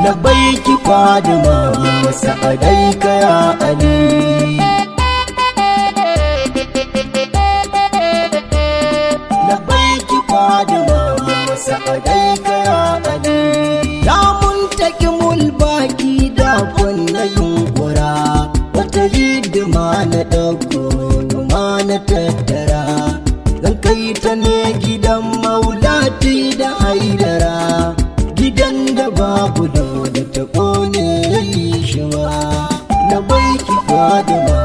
labaiki fadima sa'adai kaya ali labaiki fadima sa'adai kaya ali ya muntaki mulbaki da kunna yunkura wata hidima na ɗauko ma na tattara zan kai ta ne gidan maulati da haidara gidan da babu da da ta kone yi shi ma na baiki fadima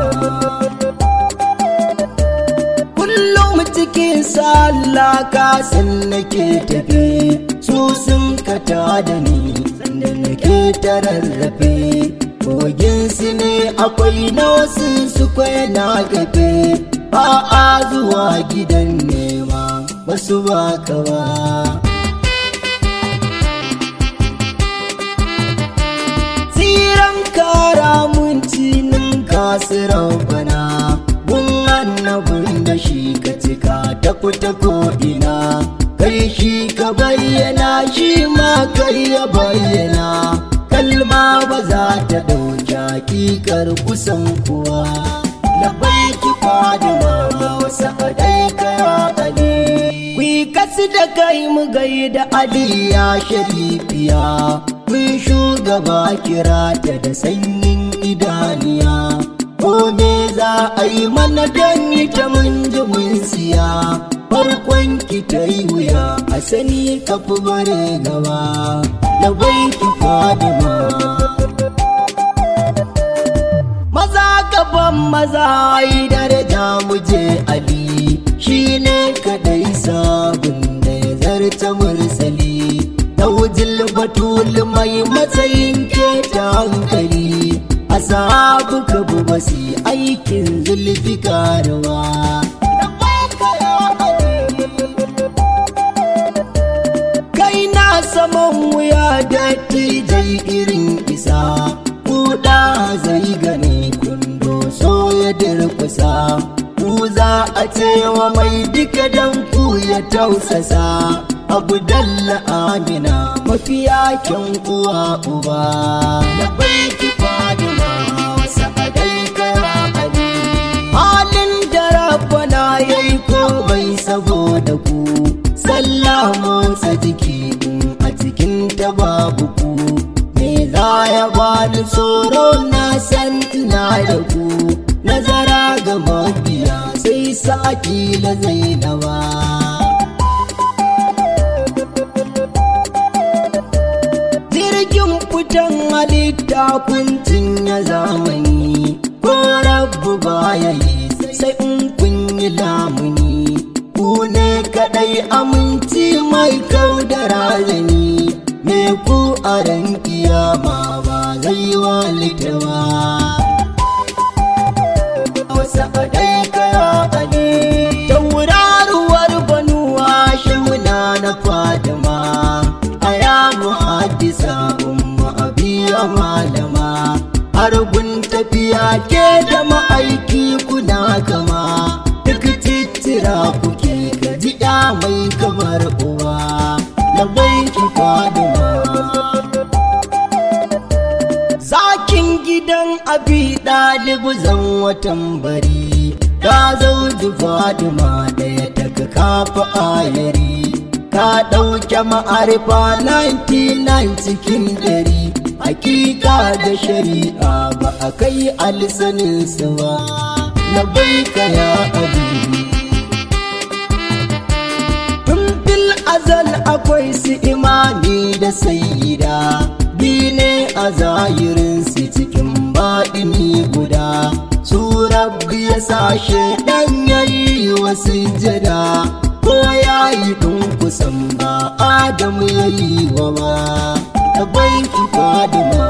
kullum cikin sallah kasan nake tafi su sun kata da ni sannan nake ta rarrafe kogin su ne akwai na wasu su na gafe ba a zuwa gidan nema wasu ba ka ba tsiran kara mun cinin kasirar bana gun annabin da shi ka cika ta fita ko'ina kai shi ka bayyana shi ma kai ya bayyana kalma ba za ta ɗauki hakikar kusan kuwa labaiki fadima wasu adai kaya ali Kwi kasu da kai mu gai da aliya sharifiya mun shugaba kira ta da sanyin idaniya ko me za a yi mana don ita mun ji mun siya farkon ki ta yi wuya a sani ka fi bare gaba labaiki fadima maza gaban maza yi daraja muje ali shi ne kadai sabon da ya zarta mursali ta wujil batul mai matsayin keta hankali a sahabu ka bu basi aikin zulfi karuwa kai na saman wuya da tijai irin isa kuɗa zai gani kundo so ya dirkusa ku za a cewa mai duka dan ku ya tausasa abu dalla amina mafiya kyan uwa uba da baiki fadima sa'adai kaya ali halin da rabbana yayi komai saboda ku sallah motsa jiki in a cikin ta babu ku me za ya bani tsoro na san ina da ku nazara ga mabiya sai saki la zainawa jirgin fitan halitta kuncin ya zamani ko rabu baya yi sai in kun yi lamuni ku ne kadai aminci mai kau da razani me ku a ran kiyama ba zai walita ba wasu kadai kaya ali tauraruwar banuwa shimuna na fadima a ya muhaddisa umma abiya malama har gun tafiya ke da ma'aiki kuna kama duk titira kuke gaji ya mai kamar uwa labai ki fadima zakin gidan abi ɗalibu zan watan bari ta zauji fadima ɗaya daga kafa ayari ta ɗauke ma'arifa 99 cikin ɗari hakika da shari'a ba a kai alisaninsu ba na baika ya abi tun fil azal akwai su imani da sayida bi ne a zahirinsu cikin baɗini guda su rabbi ya sashe ɗan yayi wasu jada ko ya yi ɗin kusan ba adamu ya yi wa ma da banki fadima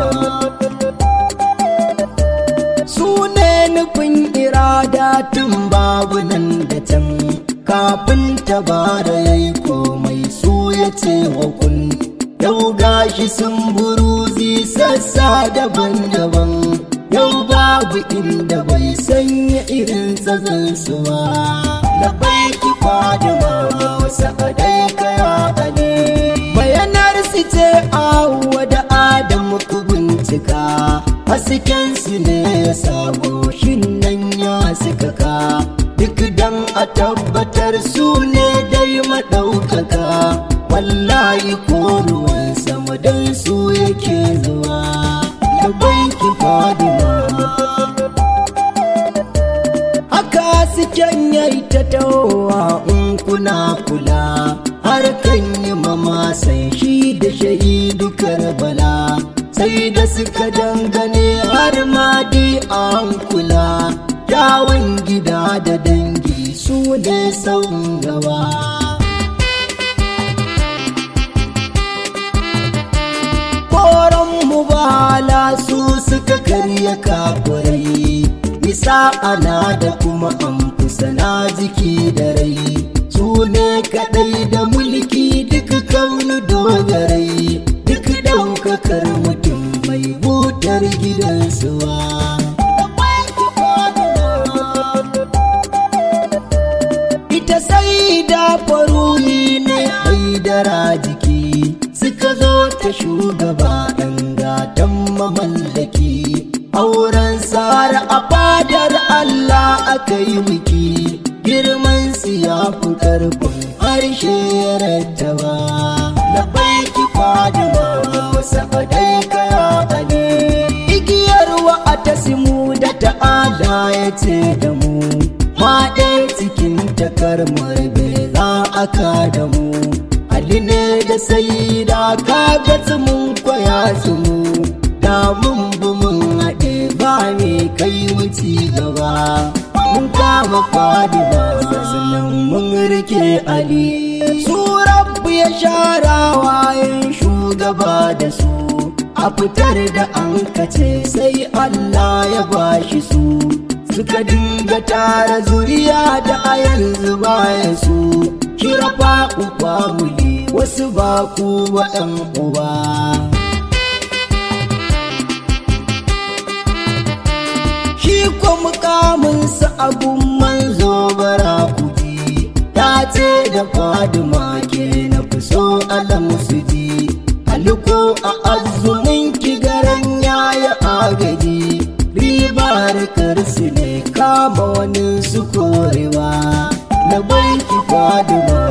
su ne nufin irada tun babu nan da can kafin tabara ya yi komai su ya ce wa kun yau gashi sun buruzi sassa daban-daban yau babu inda bai sanya irin tsazansu ba da baiki fadima wasu adai kaya ne bayanar su ce awwa da adam hasken su ne ya sabo shin nan ya suka ka duk dan a tabbatar su ne dai maɗaukaka wallahi ko ruwan sama don su yake zuwa da banki fadima haka suken yayi ta tawowa in kuna kula har kan yi mama sai shi da shahidu karbala sai da suka dangane har ma dai an kula yawon gida da dangi su ne sau gaba koron mubala su suka karya kafurai nisa ana da kuma amfusa na jiki da rai su ne kadai da mulki duk kaunu dogarai duk daukakar mutum mai butar gidansuwa ita sai da faruhi ne haidara jiki suka zo ta shugaba ɗan gatan mamallaki auren sara a fadar Allah aka yi miki girman su ya fi karfin harshe ya rattaba labai ki fadima wasa dai kaya bane igiyar wa a tasimu da ta'ala ya ce da mu ma ɗaya cikin takarmar bai za a ka da mu Ali ne da sai da kaga mun kwaya su mu da mun bi mun haɗe ba me kai wuci gaba mun kama fadi ba sannan mun rike Ali su rabbu ya shara wayan shugaba da su a fitar da an kace sai Allah ya bashi su suka dinga tara zuriya da a yanzu baya su kira uba muli wasu ba ku waɗan uba. Shi ko mukaminsa abun manzo bara kuji, ta ce da fadima ke na fi so alam su ji, aliko a azumin kigaran yaya agaji, ribar karsu ne kama wani su korewa, na banki fadima.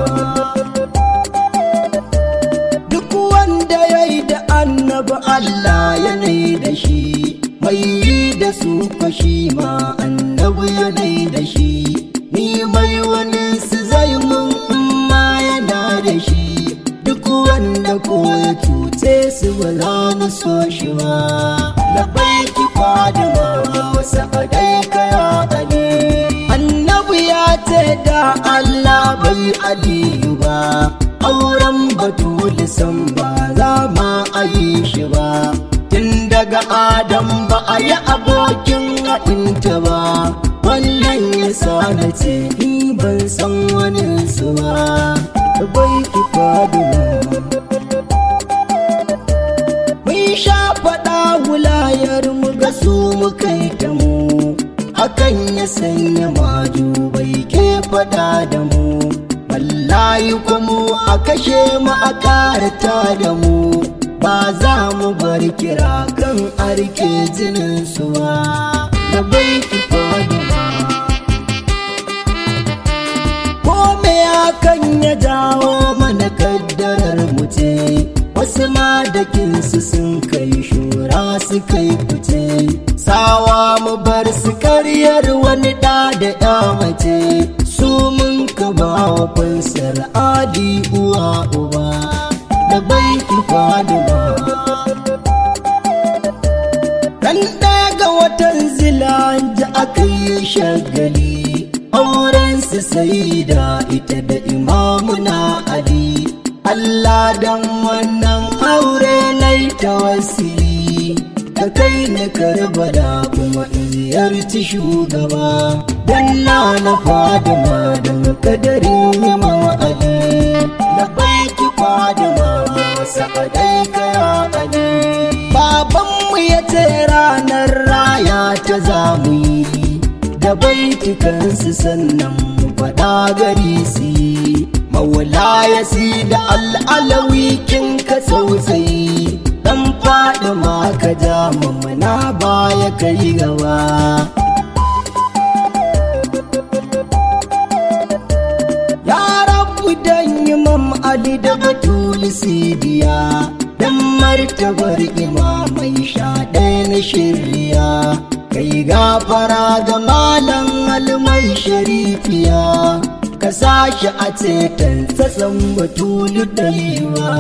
annabi Allah yanayi da shi mai yi da su fashi ma annabi yanayi da shi ni mai wani su zai mun ma yana da shi duk wanda ko ya cuce su ba za mu so shi ba labai ki fadima wasa dai kaya ali annabi ya ce da Allah bai aliyu ba auren batuli san ba za ma a yi shi ba tun daga adam ba a yi abokin haɗinta ba wannan ya sa na ce ni ban san wani su ba bai ki fadina mun sha faɗa wulayar mu ga su mu kai ta mu hakan ya sanya maju bai ke faɗa da mu wallahi kuma a kashe mu a karata da mu ba za mu bar kira kan arke jinin suwa da bai ki fadima ko me hakan ya jawo mana kaddarar mu ce wasu ma da kinsu sun kai shura su kai fice sawa mu bar su karyar wani da da ya mace su mun ka ba wa fansar adi uwa uba da bai ki fadima dan ɗaya ga watan zilanja aka yi shagali auren su sai da ita da imamuna ali Allah dan wannan aure na tawassuli ka kai ni karbala kuma in ziyarci shugaba dan na na fadima don kadarin imam ali da baiki fadima sa'adai kaya ali babanmu ya ce ranar raya ta zamu yi da baitukansu sannan mu faɗa gari su yi mawala ya si da al'alawi kin ka tsautsayi dan faɗi ma ka ja mamana baya kai gaba ya rabu dan imam ali da batuli sidiya dan martabar imamai sha ɗaya na shirya kai gafara ga malam almai sharifiya ka sashi a ceton tsatsan batulu ɗaiwa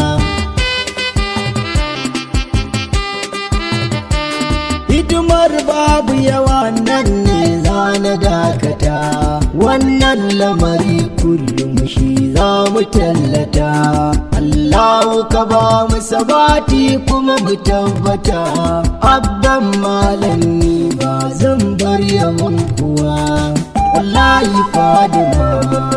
hidimar babu yawa nan ne za na dakata wannan lamari kullum shi za mu tallata Allahu ka ba mu sabati kuma mu tabbata abban malami ba zan bar yawan kuwa wallahi fadima